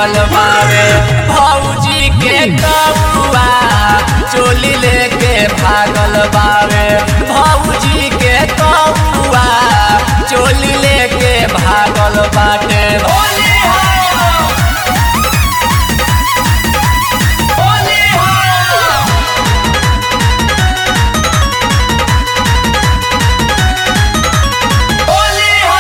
भागल बावे भौजी के कौआ चोली लेके भागल बावे भौजी के कौआ चोली लेके भागल बाटे होली हो होली हो होली हो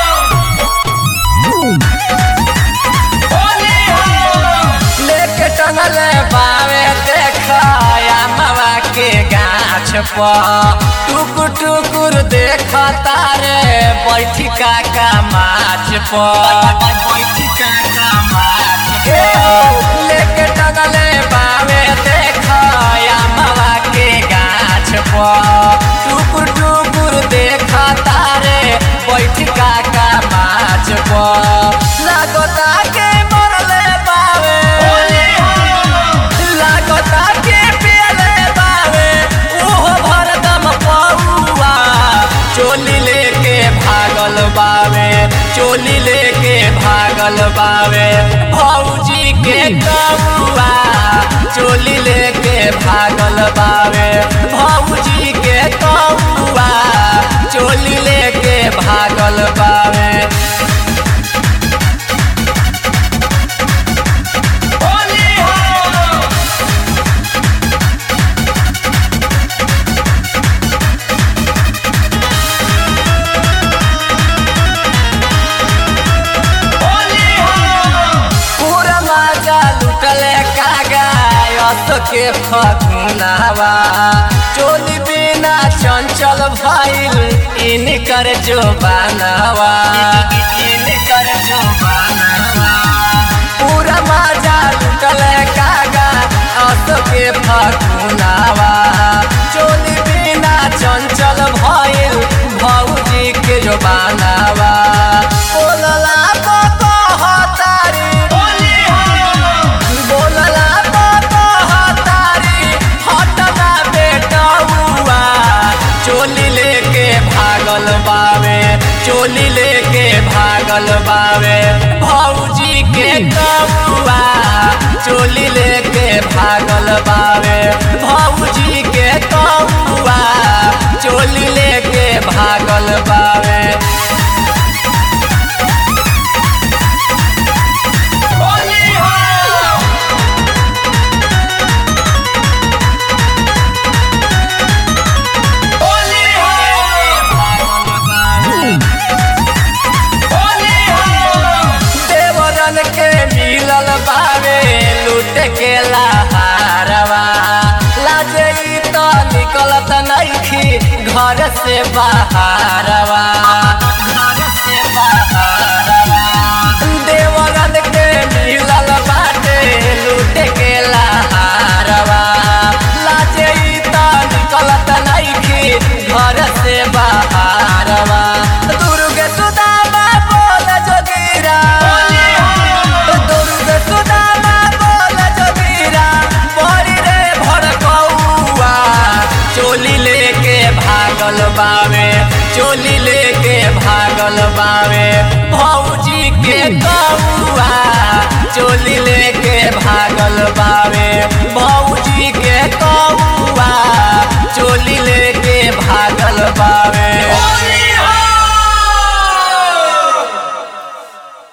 होली हो लेके टंगले बावे देखया मावा के गाछ पर टुकुर टुकुर देख तारे बैठी काका माछ पर बैठी काका माछ पर लेके टंगले बावे देखया मावा के गाछ पर टुकुर टुकुर देख तारे बैठी काका माछ पर लागता के मरले बावे लागता के पियले बावे ओहो भरदम पौआ चोली लेके भागल बावे चोली लेके भागल बावे भौजी के कौआ चोली लेके भागल बावे भौजी के कौआ चोली लेके भागल बावे होली हो होली हो पूरा मजा लुटले कागा यस के फगुनावा चोली बिना चंचल भइल इनकर जो बनावा इनकर जो बनावा पूरा मजा लुटले कागा यस के फगुनावा चोली बिना चंचल भइल भौजी के जो बनावा बोलला तो कहतारी बोलला तो कहतारी हटना बेटौआ चोली लेके भागल बावे चोली लेके भागल बावे भौजी के कौआ चोली लेके भागल बावे भौजी के कौआ चोली लेके भागल बावे होली हो होली हो होली हो देवरन के मिलल बावे लूट के लहारवा लाजे ई तो निकलत नइखी घर से बाहरवा घर से बाहरवा देवरन के मिलल बाटे लूट के लहारवा लाजे ई तो निकलत नइखी घर से बाहरवा दुर्ग सुदामा बोल जोगीरा दुर्ग सुदामा बोल जोगीरा बड़ी रे भड़कौआ चोली लेके भागल बावे चोली लेके भागल बावे भौजी के कौआ चोली लेके भागल